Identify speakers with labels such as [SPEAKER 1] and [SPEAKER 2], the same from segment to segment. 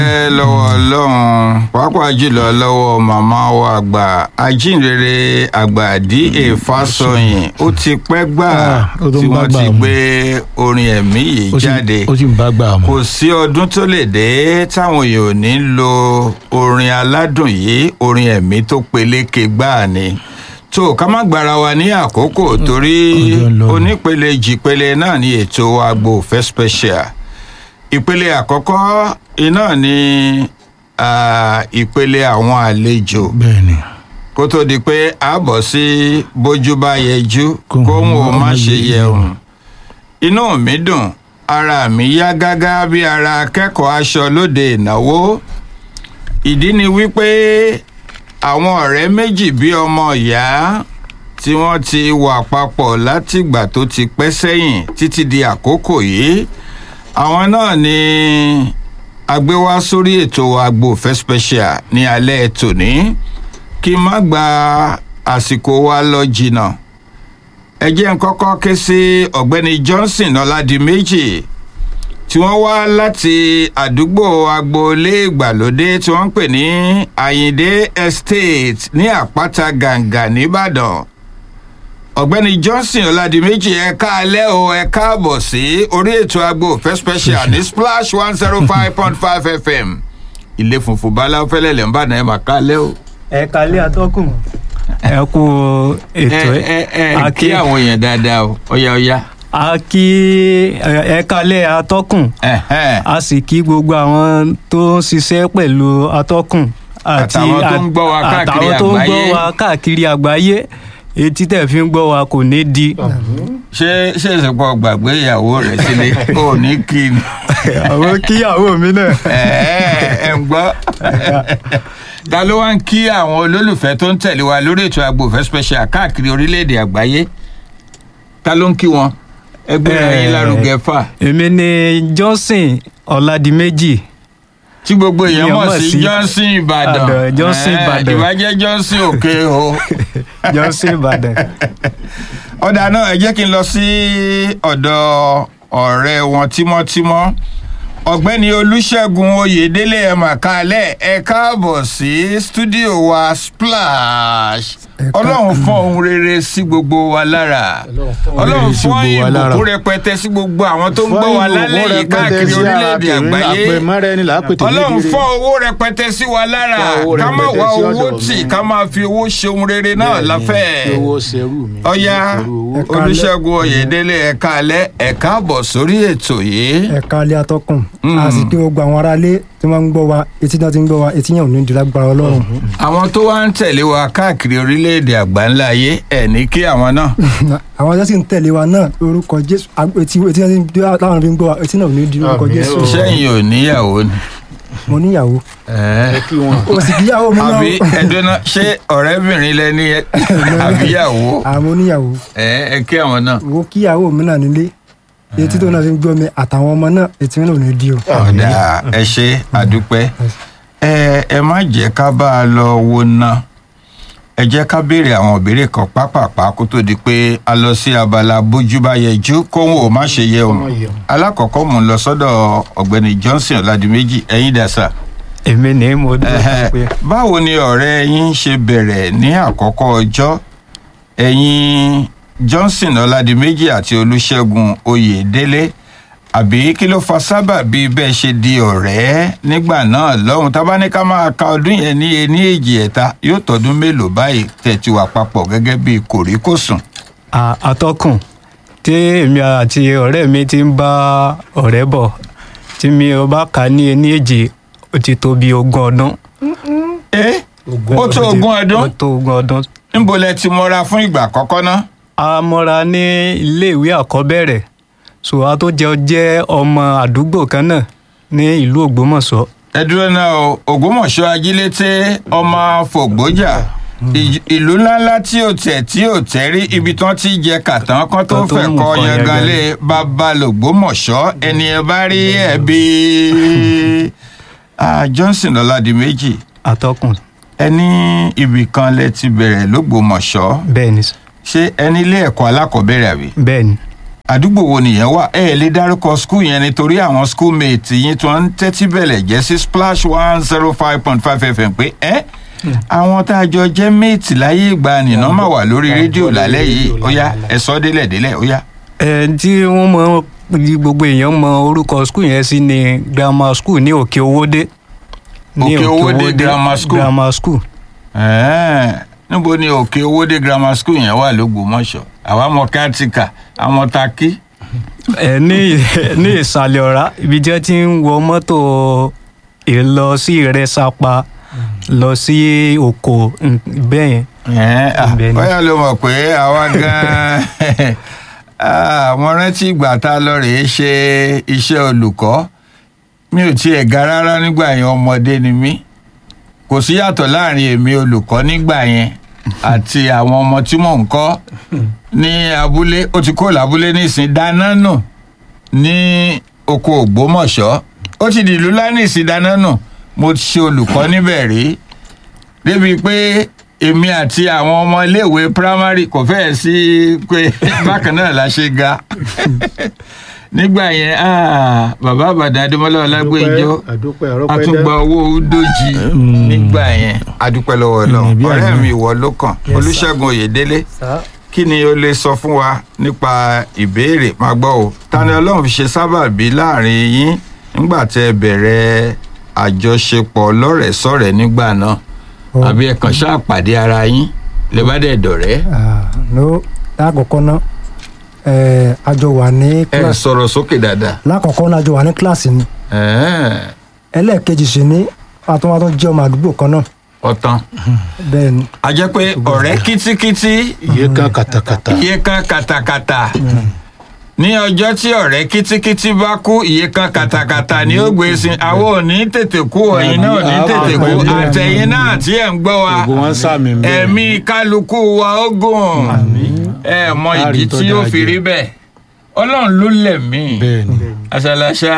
[SPEAKER 1] ẹ lọ́wọ́ ọlọ́run pàápàá jùlọ lọ́wọ́ màmá wa àgbà ajínrere àgbà D.A. Fásọyìn ó ti pẹ́ gbà
[SPEAKER 2] Ah, ó tún
[SPEAKER 1] tí
[SPEAKER 2] bá
[SPEAKER 1] wọ́n
[SPEAKER 2] gbà
[SPEAKER 1] ti
[SPEAKER 2] mu.
[SPEAKER 1] gbé orin ẹ̀mí yìí
[SPEAKER 2] ó sì-
[SPEAKER 1] jáde
[SPEAKER 2] ó sì ń bá gbà mọ́.
[SPEAKER 1] kò sí ọdún tó lè dé táwọn èèyàn ò ní lo orin aládùn yìí orin ẹ̀mí tó peléke gbáà ni tó ká má gbára wa ní àkókò torí
[SPEAKER 2] ọjọ́ ń lọ ni.
[SPEAKER 1] onípele jìpele náà ní ètò Agbo Ìfẹ́ special ìpele àkọ́kọ́ iná ni ah, ìpele àwọn àlejò
[SPEAKER 2] bẹ́ẹ̀ ni
[SPEAKER 1] kó tó di pé a bọ̀ sí bójú bá yẹjú
[SPEAKER 2] Kóhun
[SPEAKER 1] kóhun ò má
[SPEAKER 2] má
[SPEAKER 1] ṣe
[SPEAKER 2] yẹ
[SPEAKER 1] yẹun inú mi dùn ara mi yá gágá bí ara akẹ́kọ̀ọ́ aṣọ lóde ìnáwó ìdí ni wípé àwọn ọ̀rẹ́ méjì bí ọmọ ìyá tí wọ́n ti wà papọ̀ látìgbà tó ti pẹ́ sẹ́yìn títí di àkókò yìí àwọn náà ni a gbé wá sórí ètò Agbo Ìfẹ́ special ní alẹ́ tòní kí n má gba àsìkò wa lọ jìnnà ẹ jẹ́ n kọ́kọ́ ké sí ọ̀gbẹ́ni Johnson Ọládìméjì tí wọ́n wá láti àdúgbò agboolé ìgbàlódé tí wọ́n ń pè ní Àyìndé Estate ní Àpáta Gàǹgà nìbàdàn ọ̀gbẹ́ni Johnson Ọládìméjì ẹ káalẹ́ o ẹ káàbọ̀ sí orí ètò Agbo Ìfẹ́ special ní Splash one zero five point five FM ilé funfun báláwo fẹ́lẹ́ lẹ́ ń bàdàn ẹ̀ mà káalẹ́ o
[SPEAKER 3] ẹ kalẹ́ atọ́kùn ẹ kú ètò
[SPEAKER 1] ẹ ẹ ẹ kí àwọn èèyàn dáadáa o ọ̀yá ọ̀yá.
[SPEAKER 3] a kí ẹ kalẹ́ atọ́kùn
[SPEAKER 1] Ẹ̀hẹ́n.
[SPEAKER 3] a sì kí gbogbo àwọn tó ń ṣiṣẹ́ pẹ̀lú atọ́kùn àti
[SPEAKER 1] Àtàwọn tó ń gbọ́ wa káàkiri
[SPEAKER 3] àtàwọn tó ń gbọ́
[SPEAKER 1] àgbáyé.
[SPEAKER 3] wa káàkiri àgbáyé etí tẹ̀ fi ń gbọ́ wa kò ní di
[SPEAKER 1] ṣé ṣé ìsìnkú gbàgbé ìyàwó rẹ̀ sílé kò ní kí ni
[SPEAKER 3] àwọn kíyàwó mi náà
[SPEAKER 1] Ẹ̀ẹ́, ẹ ń gbọ́ ta ló wá ń kí àwọn olólùfẹ́ tó ń tẹ̀lé wa lórí ètò Agbo Ìfẹ́ special káàkiri orílẹ̀-èdè àgbáyé ta ló ń kí wọn ẹgbẹ́
[SPEAKER 3] Ẹ̀ẹ́.
[SPEAKER 1] ẹyin lárugẹ fà
[SPEAKER 3] èmi ni Johnson Ọládìméjì
[SPEAKER 1] tí gbogbo èèyàn
[SPEAKER 3] Èèyàn
[SPEAKER 1] mọ̀
[SPEAKER 3] mọ̀
[SPEAKER 1] sí
[SPEAKER 3] sí
[SPEAKER 1] Johnson Ìbàdàn
[SPEAKER 3] Ìbàdàn, Johnson
[SPEAKER 1] Ẹ̀ẹ́,
[SPEAKER 3] Ìbàdàn.
[SPEAKER 1] ìbàjẹ́ Johnson òkè o.
[SPEAKER 3] Johnson Ìbàdàn
[SPEAKER 1] ọ̀dà náà ẹ jẹ́ kí n lọ sí ọ̀dọ̀ ọ̀rẹ́ wọn tímọ́tímọ́ ọ̀gbẹ́ni olùṣègùn oyèdélé ẹ̀ mà kálẹ̀ ẹ káàbọ̀ sí stúdíò wa splash ọlọ́run fọ́n ohun rere sí gbogbo wa lára ọlọ́run
[SPEAKER 2] sí
[SPEAKER 1] fọ́n
[SPEAKER 2] gbogbo wa lára.
[SPEAKER 1] ìbùkún rẹpẹtẹ sí gbogbo àwọn tó ń gbọ́ wa lálẹ́ yìí káàkiri orílẹ̀-èdè àgbáyé ọlọ́run fọ́ owó rẹpẹtẹ sí wa lára
[SPEAKER 2] Fọ́ owó
[SPEAKER 1] ká má
[SPEAKER 2] rẹpẹtẹ
[SPEAKER 1] wá
[SPEAKER 2] sí
[SPEAKER 1] owó
[SPEAKER 2] ọ̀dọ̀
[SPEAKER 1] tì
[SPEAKER 2] mi.
[SPEAKER 1] ká máa fi owó ṣe ohun rere náà láfẹ́
[SPEAKER 2] owó ṣerú mi.
[SPEAKER 1] ọ̀yá olùṣègùn oyèdélé ẹ̀ka alẹ́ ẹ̀ka àbọ̀ sórí ètò yìí.
[SPEAKER 4] ẹ̀ka alẹ́ atọ́kùn
[SPEAKER 1] Mm.
[SPEAKER 4] a sì kí gbogbo àwọn aráalé tí wọ́n ń gbọ́ wa etí náà ti ń gbọ́ wa etí yẹn ò ní di lágbára ọlọ́run
[SPEAKER 1] àwọn tó wá ń tẹ̀lé wa káàkiri orílẹ̀-èdè àgbáńlá ayé ẹ̀ ní kí àwọn náà.
[SPEAKER 4] àwọn tó sì ń tẹ̀lé wa náà lórúkọ jésù ag- etí etí náà ti ń gbọ́ táwọn fi ń gbọ́ wa etí náà ò ní di lórúkọ
[SPEAKER 2] Àmín
[SPEAKER 4] jésù
[SPEAKER 2] o.
[SPEAKER 1] sẹ́yìn ò níyàwó ni.
[SPEAKER 4] mo níyàwó
[SPEAKER 2] ẹ kí wọn.
[SPEAKER 4] o sì kíyàwó mi náà
[SPEAKER 1] àbí ẹ̀dọ́nà ṣé ọ̀rẹ́bìnrin lẹ́ni àbíyàwó
[SPEAKER 4] àmọ́ níyàwó
[SPEAKER 1] ẹ̀ ẹ kí àwọn náà.
[SPEAKER 4] wo kíyàwó mi náà nílé etí tó náà fi ń gbọ́ mi àtàwọn ọmọ náà etí náà ò ní di o.
[SPEAKER 1] ọ̀dà ẹ ṣe àdúpẹ́ ẹ ẹ má jẹ́ ká bá a lọ wo ná ẹ jẹ́ ká béèrè àwọn ìbéèrè kan pápápá kó tó di pé a lọ sí abala bójú bá yẹjú kóhun ò má ṣe yẹ òun
[SPEAKER 2] Kó má yẹ òun.
[SPEAKER 1] alákọ̀ọ́kọ́ mò ń lọ sọ́dọ̀ ọ̀gbẹ́ni Johnson Ọládìméjì ẹ̀yin dàsà
[SPEAKER 3] èmi ni mo dúró
[SPEAKER 1] Ẹhẹ́,
[SPEAKER 3] pé
[SPEAKER 1] báwo ni ọ̀rẹ́ yín ṣe bẹ̀rẹ̀ ní àkọ́kọ́ ọjọ́ ẹ̀yin Johnson Ọládìméjì àti Olúṣẹ́gun Oyèdélé àbí kí ló fa sábàbí bẹ́ẹ̀ ṣe di ọ̀rẹ́ nígbà náà lọ́hùn tá bá ní ká máa ka ọdún yẹn ní ení èjì ẹ̀ta yóò tọdún mélòó báyìí tẹ̀tí wà papọ̀ gẹ́gẹ́ bí kòríkòsùn.
[SPEAKER 3] a- atọ́kùn tí èmi àti ọ̀rẹ́ mi ti ń bá ọ̀rẹ́ bọ̀ tí mi ò bá kà á ní ẹni èjì ó ti tó bí ogún ọdún.
[SPEAKER 1] ẹ ó tó ogún
[SPEAKER 3] ó
[SPEAKER 1] ọdún
[SPEAKER 3] tó ogún ọdún.
[SPEAKER 1] níbo lẹ ti mọra fún ìgbà àkọ́kọ́ náà.
[SPEAKER 3] a mọ́ra ní iléèwé àkọ́bẹ̀rẹ̀ so a tó jẹ́ jẹ́ ọmọ àdúgbò kan náà ní ìlú Ògbómọ̀ṣọ́.
[SPEAKER 1] ẹ dúró náà o ògbómọ̀ṣọ́ ajílété ọmọ fògbójà ìj- ìlú ńláńlá tí ò tẹ̀ tí ò tẹ́ rí ibi tí wọ́n ti jẹ kàtàn kan tó
[SPEAKER 3] Kan tó
[SPEAKER 1] fẹ́
[SPEAKER 3] mú
[SPEAKER 1] kọ
[SPEAKER 3] nǹkan
[SPEAKER 1] yanganlé
[SPEAKER 3] yangan.
[SPEAKER 1] bàbá lògbómọ̀ṣọ́ ẹni ẹ bá rí ẹbí Ah, Johnson Ọládìméjì
[SPEAKER 3] atọ́kùn
[SPEAKER 1] ẹni ibì kan lẹ ti bẹ̀rẹ̀ lógbómọ̀ṣọ́
[SPEAKER 3] bẹ́ẹ̀ ni
[SPEAKER 1] ṣé ẹni ilé ẹ̀kọ́ alákọ̀ọ́bẹ̀rẹ̀ àbí
[SPEAKER 3] bẹ́ẹ̀ ni
[SPEAKER 1] àdúgbò wo nìyẹn wà ẹ ẹ lè dárúkọ skul yẹn nítorí àwọn schoolmate yín tí wọ́n ń tẹ́tí bẹ̀lẹ̀ jẹ́ sí splash one zero five point five fm pé ẹ́ àwọn tá a jọ jẹ́ mate láyé ìgbà nìna máa wà lórí rédíò lálẹ́ yìí ó yá ẹ sọ délẹ̀ délẹ̀ ó yá.
[SPEAKER 3] ẹ tí wọ́n mọ ní gbogbo èèyàn mọ orúkọ skul yẹn sí ni grammar school ní òkè owódé ní
[SPEAKER 1] Òkè Owódé Grammar School.
[SPEAKER 3] grammar school
[SPEAKER 1] Ẹ̀ẹ́, níbo ni òkè owóde grammar school yẹn wà lógbómọ̀ṣọ́ àwa mọ kátìkà àwọn takí.
[SPEAKER 3] ẹ ní ní ìsàlẹ̀ ọ̀rá ibi tí wọ́n ti ń wọ mọ́tò ìlọ sí ìrẹsàpá lọ sí oko mm, bẹ́ẹ̀ yẹn
[SPEAKER 1] Ẹ̀ẹ́, à,
[SPEAKER 3] Ibẹ̀ ni.
[SPEAKER 1] bóyá ló mọ̀ pé àwa gan-an ah, mo rántí ìgbà tá a lọ rèé ṣe iṣẹ́ olùkọ́ mi ò tiẹ̀ ga rárá nígbà yẹn ọmọdé ni mí kò sí yàtọ̀ láàrin èmi olùkọ́ nígbà yẹn àti àwọn ọmọ tí mò ń kọ́ ní abúlé ó ti kó lábúlé nísìn dáná nù ní oko ògbómọ̀ṣọ́ ó ti dìlú láni ìsìn dáná nù mo ti ṣe olùkọ́ níbẹ̀ rí débi pé èmi àti àwọn ọmọ iléèwé primary kò fẹ́ẹ̀ sí pé bákan náà la ṣe ga nígbà yẹn ah, bàbá àbàdàn adémọlá ọlágbèjọ
[SPEAKER 2] àdúpẹ́
[SPEAKER 1] a tún gba owó dójì nígbà yẹn adúpẹ́ lọ́wọ́
[SPEAKER 2] Mm, bí
[SPEAKER 1] náà ọ̀rẹ́
[SPEAKER 2] àná.
[SPEAKER 1] mi ìwọ ló kàn
[SPEAKER 4] Yes, sir.
[SPEAKER 1] olùṣègùn oyèdélé
[SPEAKER 4] sá
[SPEAKER 1] kí ni o lè sọ fún wa nípa ìbéèrè máa gbọ́ o ta ni ọlọ́run fi ṣe sábàbí láàrin yín nígbà tẹ́ ẹ bẹ̀rẹ̀ àjọṣepọ̀ lọ́rẹ̀ẹ́sọ̀rẹ́ nígbà náà
[SPEAKER 4] Ọ.
[SPEAKER 1] àbí ẹ kàn ṣáà pàdé ara yín lè bá dẹ̀ dọ̀rẹ́
[SPEAKER 4] Ah, no lákọ̀ọ́kọ́ náà ẹ̀ a jọ wà ní
[SPEAKER 1] ẹ
[SPEAKER 4] kíláàsì
[SPEAKER 1] sọ̀rọ̀ sókè dáadáa
[SPEAKER 4] lákọ̀ọ́kọ́ náà a jọ wà ní kíláàsì ni
[SPEAKER 1] Ẹ̀ẹ́,
[SPEAKER 4] ẹlẹ́ẹ̀kejì sì ní àtúntò jẹ́ ọmọ àdúgbò kan náà
[SPEAKER 1] ọ̀tán
[SPEAKER 4] bẹ́ẹ̀ ni
[SPEAKER 1] a jẹ́ pé ọ̀rẹ́ kítíkítí
[SPEAKER 2] iye kan katakata
[SPEAKER 1] iye kan katakata ní ọjọ́ tí ọ̀rẹ́ kítíkítí bá kú iye kan katakata ni ó gbé sin àwọn ò ní tètè kú ẹ̀yin náà ò ní tètè kú àtẹ̀yìn náà tí ẹ̀ ń gbọ́ wa
[SPEAKER 2] gbogbo wọn sàmì ń bẹ
[SPEAKER 1] ẹ̀mí kálukú wa ó gùn ẹ mọ ìdí
[SPEAKER 2] Láàrin tó
[SPEAKER 1] tí ó
[SPEAKER 2] dáa
[SPEAKER 1] fi
[SPEAKER 2] jẹ.
[SPEAKER 1] rí bẹ́ẹ̀ ọlọ́run ló lẹ̀mí
[SPEAKER 2] bẹ́ẹ̀ ni
[SPEAKER 1] àṣàlàṣà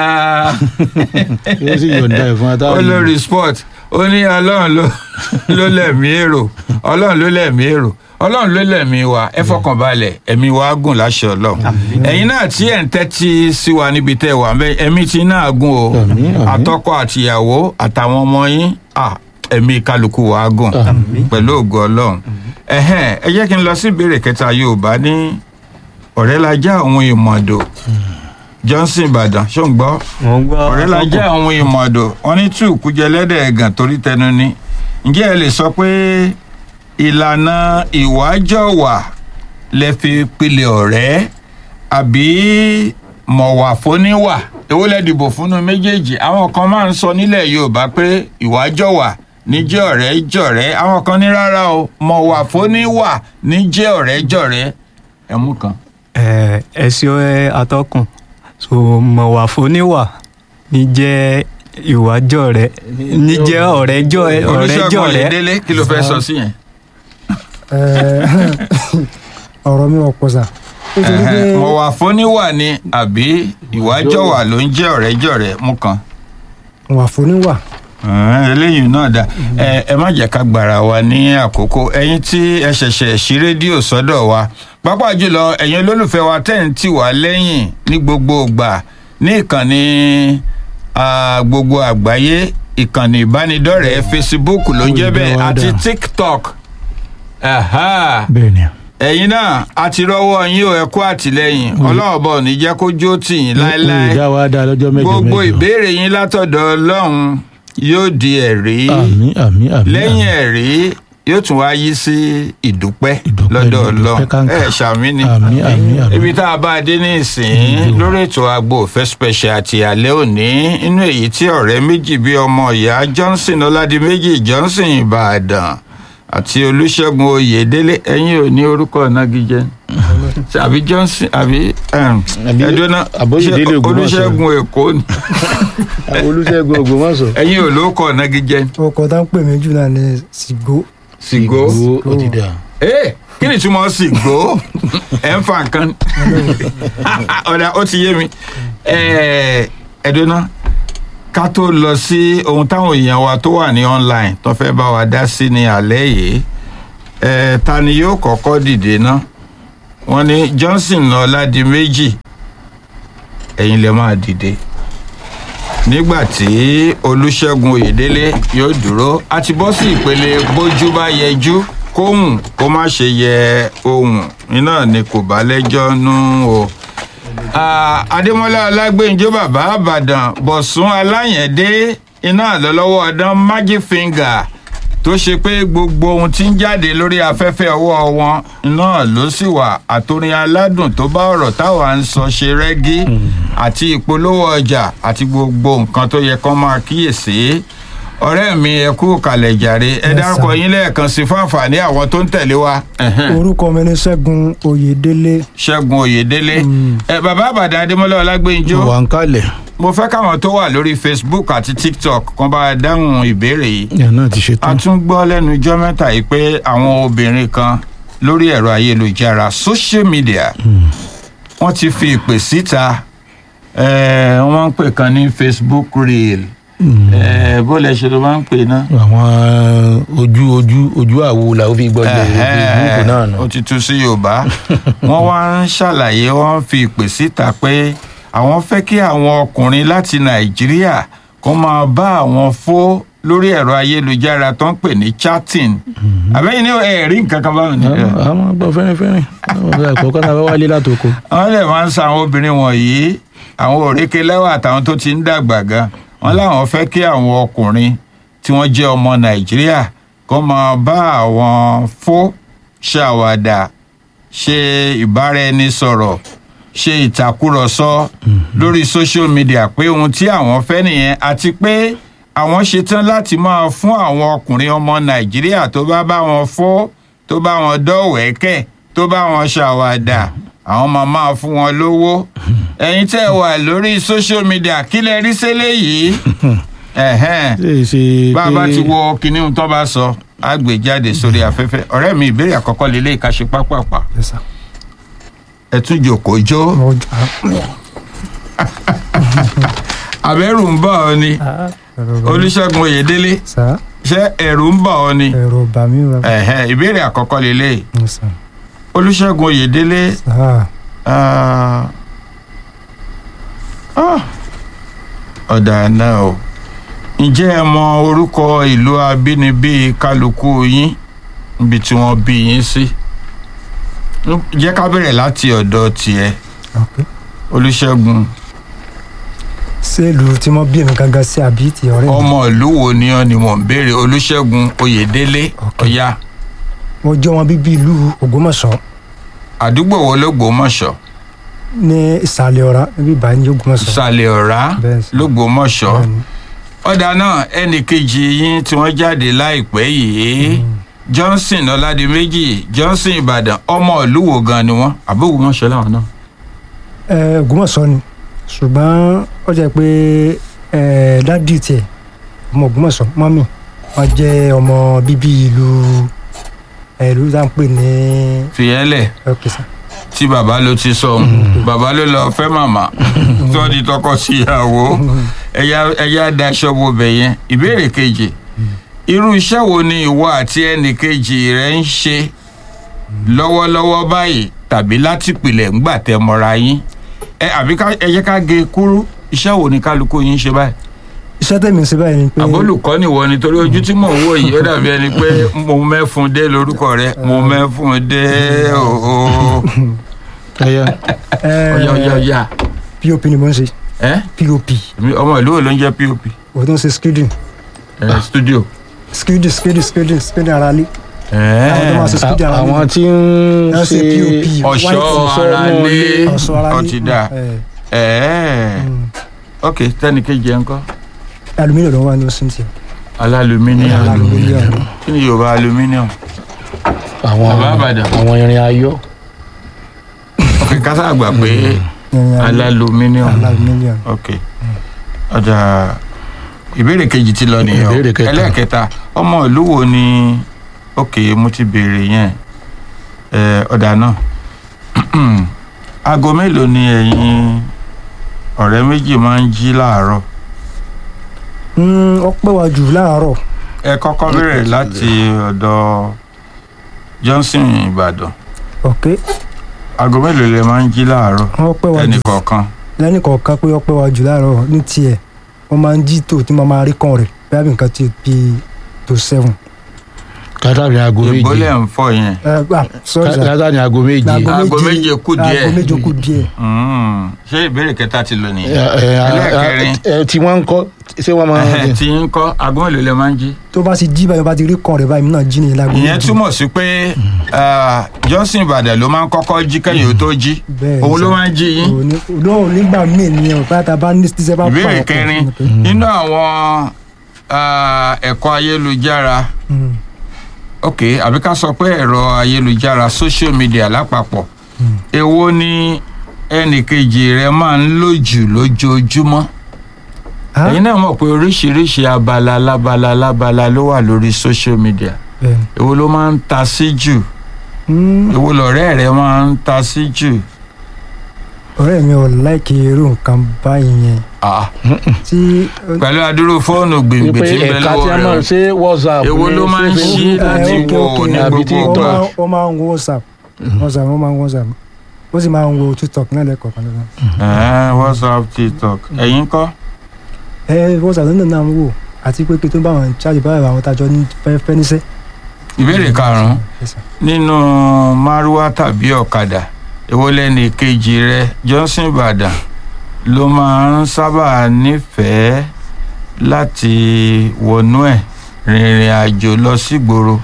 [SPEAKER 2] yóò sì yọ̀ǹda ẹ̀ fún atáwọn
[SPEAKER 1] olórí sport ó ní ọlọ́run ló ló lẹ̀mí èrò ọlọ́run ló lẹ̀mí èrò ọlọ́run ló lẹ̀mí wa ẹ fọkàn balẹ̀ ẹ̀mí wa á gùn láṣẹ ọlọ́run ẹ̀yin náà tí ẹ̀ ń tẹ́tí sí wa níbi tẹ́ ẹ wà mẹ́ ẹ̀mí tí náà gùn o
[SPEAKER 2] Àmín, àmín.
[SPEAKER 1] àtọkọ àtìyàwó àtàwọn ọmọ yín à, ẹ̀mí kálukú wa á gùn
[SPEAKER 2] Àmín.
[SPEAKER 1] pẹ̀lú ògo ọlọ́run ẹ̀hẹ́n ẹ jẹ́ kí n lọ sí ìbéèrè kẹta yorùbá ní ọ̀rẹ́ la já òun ìmọ̀dò johnson ìbàdàn ṣó ń gbọ́
[SPEAKER 3] wọ́n gbọ́
[SPEAKER 1] ọ̀rẹ́ la jẹ́ àwọn ìmọ̀ọ́dọ̀ wọn ní tí òkú jẹ lẹ́dẹ̀ ẹ̀gàn torí tẹnu ni ǹjẹ́ ẹ lè sọ pé ìlànà ìwájọ̀wà lẹ fi pilẹ̀ ọ̀rẹ́ àbí mọ̀wà fóníwà èwo lẹ dìbò fúnnu méjèèjì àwọn kan máa ń sọ nílẹ̀ yorùbá pé ìwájọ̀wà níjẹ́ ọ̀rẹ́ jọ̀rẹ́ àwọn kan ní rárá o mọ̀wà fóníwà níjẹ́ ọ̀rẹ́ jọ̀rẹ́ ẹ̀mú kan.
[SPEAKER 3] ẹ ẹ sí ẹ atọ́kùn so mọ̀wà fóníwà ní jẹ́ ìwájọ́ rẹ ní jẹ́ ọ̀rẹ́jọ́ ọ̀rẹ́jọ́
[SPEAKER 1] olùṣègùn
[SPEAKER 3] rẹ
[SPEAKER 1] ọ̀yẹ́dẹ́lé kí ló fẹ́ sọ sí yẹn.
[SPEAKER 4] ẹ̀, ọ̀rọ̀ mi ọ̀pọ̀ sà nítorí pé
[SPEAKER 1] Ẹ̀hẹ́n, mọ̀wà fóníwà ni àbí ìwájọ̀wà ló ń jẹ́ ọ̀rẹ́jọ̀rẹ́ mú kan.
[SPEAKER 4] wà fóníwà
[SPEAKER 1] Ẹ̀hẹ́n, eléyìí náà dá ẹ ẹ má jẹ́ ká gbàrà wa ní àkókò ẹ̀yin tí ẹ ṣẹ̀ṣẹ̀ ṣí rédíò sọ́dọ̀ wa pápá jùlọ ẹ̀yin olólùfẹ́ wa tẹ̀ ń tì wá lẹ́yìn ní gbogbo ìgbà ní ìkànnì ah, gbogbo àgbáyé ìkànnì ìbánidọ́rẹ̀ẹ́ Facebook ló ń jẹ́ bẹ́ẹ̀ àti TikTok. Aha
[SPEAKER 2] bẹ́ẹ̀ ni
[SPEAKER 1] ẹ̀yin náà a ti rọ́wọ́ yín o ẹ kú àtìlẹ́yìn ọlọ́run bọ̀ ní jẹ́ kó jó tì yín láéláé
[SPEAKER 2] ìdá wa dá lọ́jọ́ mẹ́jọ
[SPEAKER 1] gbogbo
[SPEAKER 2] mẹ́jọ
[SPEAKER 1] ìbéèrè yín látọ̀dọ̀ ọlọ́run yóò di ẹ̀rí
[SPEAKER 2] àmín àmín àmín
[SPEAKER 1] lẹ́yìn
[SPEAKER 2] àmín.
[SPEAKER 1] ẹ̀rí yóò tún wá yí sí ìdúpẹ́
[SPEAKER 2] Ìdúpẹ́
[SPEAKER 1] lọ́dọ̀
[SPEAKER 2] ni,
[SPEAKER 1] ọlọ́run
[SPEAKER 2] ìdúpẹ́ kàǹkà.
[SPEAKER 1] ẹ ṣàmì ni
[SPEAKER 2] àmín àmín àmín
[SPEAKER 1] ibi tá a bá a dé ní ìsìn lórí ètò agbo òfẹ́ special àti àlẹ́ òní inú èyí tí ọ̀rẹ́ méjì bíi ọmọ ìyá Johnson Ọládìméjì Johnson Ìbàdàn àti Olúṣẹ́gun Oyèdélé ẹ̀yin ò ní orúkọ ìnagijẹ àbí Johnson àbí
[SPEAKER 2] Àbí
[SPEAKER 1] ẹdúná
[SPEAKER 2] Àbóyèdélé Ògbómọ̀ṣọ́.
[SPEAKER 1] Olúṣẹ́gun Èkó ni
[SPEAKER 2] àwọn olùṣègùn ògbómọ̀ṣọ́
[SPEAKER 1] ẹ̀yin ò lórúkọ ìnagijẹ
[SPEAKER 4] ọkọ̀ tá ń pè mí jù náà ní sìgó
[SPEAKER 1] Sìgó
[SPEAKER 2] Ìgbò ó ti dà
[SPEAKER 1] ee kí ni túmọ̀ Sìgó ẹ̀ ń fa nǹkan ọ̀dà ó ti yé mi Ẹ̀, ẹ̀dùnà ká tó lọ sí ohun táwọn èèyàn wa tó wà ní online tó fẹ́ bá wa dá sí ní alẹ́ yìí ẹ̀, ta ni yóò kọ́kọ́ dìde ná wọ́n ní Johnson Ọládìméjì ẹ̀yin lè máa dìde nígbà tí olùṣègùn oyèdélé yóò dúró a ti bọ́ sí ìpele bójú bá yẹjú kóhùn kó má ṣe yẹ ohùn iná ni kò bá lẹ́jọ́ nú o. Ah, adémọlá ọlágbèǹjọ bàbá àbàdàn bọ̀sùn aláyẹ̀dé iná lọ́lọ́wọ́ ọdán magic finger tó ṣe pé gbogbo ohun tí ń jáde lórí afẹ́fẹ́ ọwọ́ wọn náà ló sì wà àtòrin aládùn tó bá ọ̀rọ̀ táwa ń sọ ṣe rẹ́gí àti ìpolówó ọjà àti gbogbo nǹkan tó yẹ kán máa kíyèsí ọ̀rẹ́ mi ẹ kú kalẹ̀ jàre ẹ
[SPEAKER 4] Yes,
[SPEAKER 1] dárúkọ
[SPEAKER 4] sir.
[SPEAKER 1] yín lẹ́ẹ̀kan sí fún àǹfààní àwọn tó ń tẹ̀lé wa. Ẹ̀hẹ́n.
[SPEAKER 4] orúkọ mi ni ṣẹ́gun oyèdélé
[SPEAKER 1] ṣẹ́gun oyèdélé ẹ bàbá àbàdàn adémọlá ọlágbèǹjọ
[SPEAKER 2] wà ń kalẹ̀
[SPEAKER 1] mo fẹ́ káwọn tó wà lórí facebook àti tiktok kan bá a dáhùn ìbéèrè yìí
[SPEAKER 2] ìyá náà ti ṣe
[SPEAKER 1] a
[SPEAKER 2] tán
[SPEAKER 1] tún gbọ́ lẹ́nu ijọ́ mẹ́ta yìí pé àwọn obìnrin kan lórí ẹ̀rọ ayélujára social media wọ́n ti fi ìpè síta eh, wọ́n ń pè kan ní facebook reel eh, bó lẹ ṣe ló máa ń pè náà.
[SPEAKER 2] àwọn ojú ojú ojú àwo làwọn fi gbọ́ ilẹ̀ ìgbésùn náà nù.
[SPEAKER 1] ó ti tú sí yorùbá wọ́n wá ń ṣàlàyé wọ́n ń fi ìpè síta pé àwọn fẹ́ kí àwọn ọkùnrin láti nàìjíríà kó máa bá àwọn fó lórí ẹ̀rọ ayélujára tó ń pè ní chatting àbẹ́yìn ní ẹ̀rí nǹkan kan báwọn ní.
[SPEAKER 2] àwọn gbọ́ fẹ́rẹ́fẹ́rẹ́ àkọ́kọ́ náà bá wálé látòkò.
[SPEAKER 1] wọ́n lè máa ń sa àwọn obìnrin wọ̀nyí àwọn òrékè lẹ́wà àtàwọn tó ti ń dàgbà gan wọ́n láwọn fẹ́ kí àwọn ọkùnrin tí wọ́n jẹ́ ọmọ nàìjíríà kó máa bá àwọn fó ṣàwàdà ṣe ìbáraẹnisọ̀rọ̀ ṣe ìtàkùrọ̀sọ lórí social media pé ohun tí àwọn fẹ́ nìyẹn àti pé àwọn ṣetán láti máa fún àwọn ọkùnrin ọmọ nàìjíríà tó bá bá wọn fó tó bá wọn dọ́wẹ́kẹ̀ tó bá wọn ṣàwàdà àwọn máa máa fún wọn lówó ẹ̀yin tẹ́ ẹ wà lórí social media kí lẹ rí sílẹ̀ yìí ẹ̀hẹ́n
[SPEAKER 2] ṣe é ṣe
[SPEAKER 1] bá a bá ti wo kinní ohun tó bá sọ á gbé jáde sórí afẹ́fẹ́ ọ̀rẹ́ mi ìbéèrè àkọ́kọ́ lélẹ́ ìkàṣe pápápá
[SPEAKER 4] Yes, sir.
[SPEAKER 1] ẹ tún jòkó jó
[SPEAKER 4] Mo-
[SPEAKER 1] àbẹ̀rù ń bà ọ́ ni
[SPEAKER 4] Ah, ẹ̀rọ bà mí.
[SPEAKER 1] olùṣègùn oyèdélé
[SPEAKER 4] Sir,
[SPEAKER 1] ṣé ẹ̀rù ń bà ọ́ ni
[SPEAKER 4] ẹ̀rọ bà mí o.
[SPEAKER 1] ẹ̀hẹ́n ìbéèrè àkọ́kọ́ lélẹ́
[SPEAKER 4] Yes, sir.
[SPEAKER 1] olùṣègùn oyèdélé
[SPEAKER 4] Sir,
[SPEAKER 1] Ah. Ah. ọ̀dà náà o ǹjẹ́ ẹ mọ orúkọ ìlú abínibí kálukú yín níbi tí wọ́n bí yín sí jẹ́ ká bẹ̀rẹ̀ láti ọ̀dọ̀ tiẹ̀
[SPEAKER 4] okay.
[SPEAKER 1] olùṣègùn
[SPEAKER 4] ṣé ìlú tí wọ́n bí èmi gangan sí àbí ti ọ̀rẹ́ mi?
[SPEAKER 1] ọmọ ìlú wo ni ọ́ ni mò ń béèrè olùṣègùn oyèdélé
[SPEAKER 4] Ok.
[SPEAKER 1] ọ̀yá
[SPEAKER 4] mo jẹ́ wọn bíbí ìlú ògbómọ̀ṣọ́
[SPEAKER 1] àdúgbò wo lógbómọ̀ṣọ́
[SPEAKER 4] ní ìsàlẹ̀ ọ̀rá níbí ìbàdàn ní ògbómọ̀ṣọ́.
[SPEAKER 1] ìsàlẹ̀ ọ̀rá
[SPEAKER 4] Bẹ́ẹ̀ sì.
[SPEAKER 1] lógbómọ̀ṣọ́
[SPEAKER 4] Bẹ́ẹ̀ni.
[SPEAKER 1] ọ̀dà náà ẹnì kejì yín tí wọ́n jáde láìpẹ́ yìí johnson ọládìméjì johnson ìbàdàn ọmọ ìlú wo gan ni wọ́n àbúrò wọn ṣe láwọn náà.
[SPEAKER 4] ẹ ògbómọ̀ṣọ́ ni ṣùgbọ́n ó jẹ́ pé ẹ dádì tiẹ̀ ọmọ ògbómọ̀ṣọ́ mọ́mì wọ́n jẹ́ ọmọ bíbí ìlú ẹ, ìlú tá à ń pè ní
[SPEAKER 1] fìyẹ́lẹ̀
[SPEAKER 4] ọkẹsà
[SPEAKER 1] tí bàbá ló ti sọ ohun bàbá ló lọ fẹ́ màmá tí wọ́n di tọkọ síyàwó ẹ̀yà ẹ̀yà daṣọ wo bẹ̀ yẹn ìbéèrè kejì irú iṣẹ́ wo ni ìwọ àti ẹnì kejì rẹ ń ṣe lọ́wọ́lọ́wọ́ báyìí tàbí láti pìlẹ̀ ńgbà tẹ mọ́ra yín ẹ àbí ká ẹ jẹ́ ká gé kúrú iṣẹ́ wo ni kálukú yín ń ṣe báyìí
[SPEAKER 4] iṣẹ́ tẹ̀mí ń ṣe báyìí ni pé
[SPEAKER 1] àbólùkọ́ nìwọ ni torí ojú tí mò ń wò yìí ó dàbí ẹni pé mo mẹ́fun dé lórúkọ rẹ mo mẹ́fun dé ooo
[SPEAKER 2] ẹyà
[SPEAKER 4] ẹ,
[SPEAKER 1] ọ̀yà ọ̀yà ọ̀yà
[SPEAKER 4] pop ni mo ń ṣe
[SPEAKER 1] ẹ́
[SPEAKER 4] pop
[SPEAKER 1] èmi ọmọ ìlú wo ló ń jẹ́ pop
[SPEAKER 4] òun tó ń ṣe skidin
[SPEAKER 1] ẹ̀ studio.
[SPEAKER 4] skidin skidin skidin skidin ara lé
[SPEAKER 1] ẹ̀
[SPEAKER 4] àwọn tó máa ṣe skidin ara lé
[SPEAKER 2] àwọn tí ń
[SPEAKER 4] Wọ́n ṣe
[SPEAKER 2] ṣe
[SPEAKER 4] POP.
[SPEAKER 1] ọ̀ṣọ́
[SPEAKER 2] ọ̀ṣọ́
[SPEAKER 1] ara
[SPEAKER 2] inú
[SPEAKER 1] lé
[SPEAKER 2] ilé.
[SPEAKER 4] ọ̀ṣọ́ ara lé
[SPEAKER 1] ọtí dà
[SPEAKER 4] ẹ,
[SPEAKER 1] ẹ̀
[SPEAKER 4] mm.
[SPEAKER 1] ok tẹ́nìkejì ẹ̀ ń kọ́
[SPEAKER 4] aluminium ló wà ní oṣù tí
[SPEAKER 1] alálùmíníọ̀mù
[SPEAKER 4] aluminium
[SPEAKER 1] kí ni yorùbá alumíníọ̀mù
[SPEAKER 2] àwọn
[SPEAKER 1] Bàbá Ìbàdàn.
[SPEAKER 2] àwọn irin ayọ̀
[SPEAKER 1] ok kásá àgbà pé alálùmíníọ̀mù
[SPEAKER 4] aluminium
[SPEAKER 1] ok ọjà ìbéèrè kejì ti lọ nìyẹn o.
[SPEAKER 2] Ìbéèrè kẹta.
[SPEAKER 1] ẹlẹ́ẹ̀kẹta ọmọ ìlú wo ni ok mo ti béèrè yẹn ẹ ọ̀dà náà aago mélòó ni ẹ̀yin ọ̀rẹ́ méjì máa ń jí láàárọ̀
[SPEAKER 4] Mm, ó pẹ́ wá jù láàárọ̀
[SPEAKER 1] ẹ kọ́kọ́ bẹ̀rẹ̀ láti ọ̀dọ̀ Johnson Ìbàdàn
[SPEAKER 4] ok
[SPEAKER 1] aago mélòó lẹ máa ń jí láàárọ̀
[SPEAKER 4] ó pẹ́ wá
[SPEAKER 1] ẹnì
[SPEAKER 4] jù
[SPEAKER 1] kọ̀ọ̀kan
[SPEAKER 4] lẹ́nì kọ̀ọ̀kan pé ọpẹ́ wa jù láàárọ̀ ní tiẹ̀ wọ́n máa ń jí tò tí wọ́n máa rí kàn rẹ̀ bẹ́ẹ̀ bí nǹkan ti bí tó seven.
[SPEAKER 2] látàrí aago méje
[SPEAKER 1] ìbólẹ̀ ń fọ yẹn
[SPEAKER 4] ẹ gbà sọ́ọ̀sì
[SPEAKER 2] látàrí aago méje
[SPEAKER 1] Aago méje kù díẹ̀.
[SPEAKER 4] aago méje kù díẹ̀.
[SPEAKER 1] Mm. ṣé ìbéèrè kẹta ti lò
[SPEAKER 2] Ẹ,
[SPEAKER 1] nìyẹn
[SPEAKER 2] ẹ,
[SPEAKER 1] ẹlẹ́ẹ̀kẹrin
[SPEAKER 2] ẹ, tí wọ́n ń kọ́ ṣé wọ́n máa
[SPEAKER 1] Ẹhẹ́, tí ń kọ́ aago mélòó lè máa ń jí.
[SPEAKER 4] tó bá ti jí báyìí bá ti rí kàn rẹ̀ báyìí mi náà jí nìyẹn láago
[SPEAKER 1] ìyẹn
[SPEAKER 4] méje.
[SPEAKER 1] túmọ̀ sí pé ah, Johnson Ìbàdàn ló máa ń kọ́kọ́ jí kẹ́yìn ó tó jí
[SPEAKER 4] Bẹ́ẹ̀ ni
[SPEAKER 1] òun ló
[SPEAKER 4] sir.
[SPEAKER 1] máa ń jí yín.
[SPEAKER 4] Òní- òní- nígbà míì nìyẹn ò pátá bá ní tíṣẹ́ bá
[SPEAKER 1] ìbéèrè
[SPEAKER 4] pààyàn pọ̀
[SPEAKER 1] kẹrin
[SPEAKER 4] fún mi pé-
[SPEAKER 1] nínú àwọn ah, ẹ̀kọ́ ayélujára
[SPEAKER 4] Mm,
[SPEAKER 1] ok àbí ká sọ pé ẹ̀rọ ayélujára social media lápapọ̀
[SPEAKER 4] mm.
[SPEAKER 1] èwo ni ẹnìkejì rẹ máa ń lò jù lójoojúmọ́
[SPEAKER 4] Ah,
[SPEAKER 1] ẹ̀yin náà mọ̀ pé oríṣiríṣi abala lábala lábala ló wà lórí social media
[SPEAKER 4] bẹ́ẹ̀ ni.
[SPEAKER 1] èwo ló máa ń ta sí jù
[SPEAKER 4] Mm,
[SPEAKER 1] èwo lọ̀rẹ́ rẹ máa ń ta sí jù.
[SPEAKER 4] ọ̀rẹ́ mi ò láìkí irú nǹkan báyìí yẹn
[SPEAKER 1] Ah,
[SPEAKER 4] tí
[SPEAKER 1] pẹ̀lú adúrú fóònù gbìngbì
[SPEAKER 2] wípé
[SPEAKER 1] tí ń bẹ
[SPEAKER 2] ẹ̀ka tí
[SPEAKER 1] lọ́wọ́
[SPEAKER 2] a máa
[SPEAKER 1] rẹ
[SPEAKER 2] ṣe whatsapp
[SPEAKER 1] èwo
[SPEAKER 2] ni,
[SPEAKER 1] ló
[SPEAKER 2] ṣé
[SPEAKER 1] máa ń
[SPEAKER 2] Facebook?
[SPEAKER 1] ṣí láti
[SPEAKER 4] Eh, ok,
[SPEAKER 1] wo
[SPEAKER 4] ok.
[SPEAKER 1] ní
[SPEAKER 2] Àbí
[SPEAKER 1] gbogbo
[SPEAKER 2] TikTok.
[SPEAKER 1] ìgbà.
[SPEAKER 4] ó máa- ó máa ń wo whatsapp whatsapp ó máa ń wo whatsapp ó sì máa ń wo tiktok náà lẹ́kọ̀ọ̀kan lọ́wọ́.
[SPEAKER 1] Ẹ̀hẹ́n, whatsapp tiktok ẹ̀yin kọ́
[SPEAKER 4] ẹ whatsapp ló ń náà ń wò àti pé kí tó bá wọn ṣáàjì báyìí àwọn tájọ ní fẹ́ fẹ́ níṣẹ́.
[SPEAKER 1] ìbéèrè karùn-ún
[SPEAKER 4] Yes, sir.
[SPEAKER 1] nínú márúwá tàbí ọ̀kadà èwo lẹ́ni kejì rẹ Johnson Ìbàdàn ló máa ń sábà nífẹ̀ẹ́ láti wọnú ẹ̀ rìnrìn àjò lọ sígboro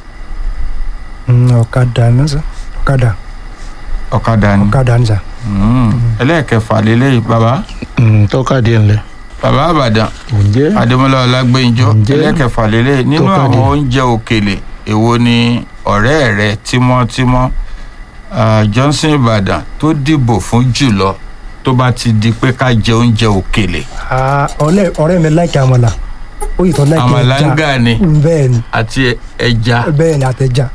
[SPEAKER 4] Mm, ọ̀kadà náà sọ ọ̀kadà
[SPEAKER 1] ọ̀kadà ni
[SPEAKER 4] ọ̀kadà ní sà.
[SPEAKER 1] Mm. ẹlẹ́ẹ̀kẹfà lélẹ́yìí bàbá
[SPEAKER 2] Mm, tọ́kadì ńlẹ̀
[SPEAKER 1] bàbá Ìbàdàn
[SPEAKER 2] ǹjẹ́
[SPEAKER 1] adémọlá ọlágbẹnjọ
[SPEAKER 2] Ǹjẹ́
[SPEAKER 1] ẹlẹ́kẹfà lélẹ̀ nínú
[SPEAKER 2] tọ́kadì?
[SPEAKER 1] àwọn oúnjẹ òkèlè èwo ni ọ̀rẹ́ rẹ tímọ́tímọ́ ah, Johnson Ìbàdàn tó dìbò fún jùlọ tó bá ti di pé ká jẹ oúnjẹ òkèlè
[SPEAKER 4] Ah, ọ̀lẹ́- ọ̀rẹ́ mi láìkí àmàlà ó yìí tó láìkí ẹja
[SPEAKER 1] àmàlángà ni
[SPEAKER 4] Mm, bẹ́ẹ̀ ni
[SPEAKER 1] àti ẹja
[SPEAKER 4] bẹ́ẹ̀ ni àtẹ̀já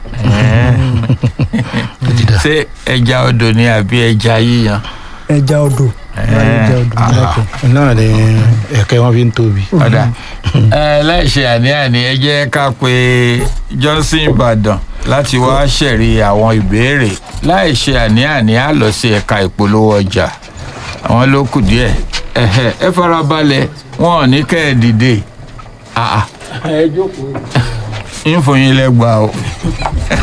[SPEAKER 1] ṣé ẹja odò ni àbí ẹja yíyan
[SPEAKER 4] ẹja odò ẹja odò
[SPEAKER 1] Ah.
[SPEAKER 4] láìkí.
[SPEAKER 2] náà ni ẹ̀kẹ́ wọn fi ń tóbi.
[SPEAKER 1] ọ̀dà ẹ láìṣe àní-àní ẹ jẹ́ ká pe Johnson Ìbàdàn láti wá ṣẹ̀rí àwọn ìbéèrè láìṣe àní-àní á lọ sí ẹ̀ka ìpolówó ọjà àwọn ló kù díẹ̀ ẹ̀hẹ̀, ẹ farabalẹ̀ wọn ò ní kẹ́ ẹ dìde Ah, ah.
[SPEAKER 2] ẹ jókòó.
[SPEAKER 1] ń fún yín lẹ́gbàá o.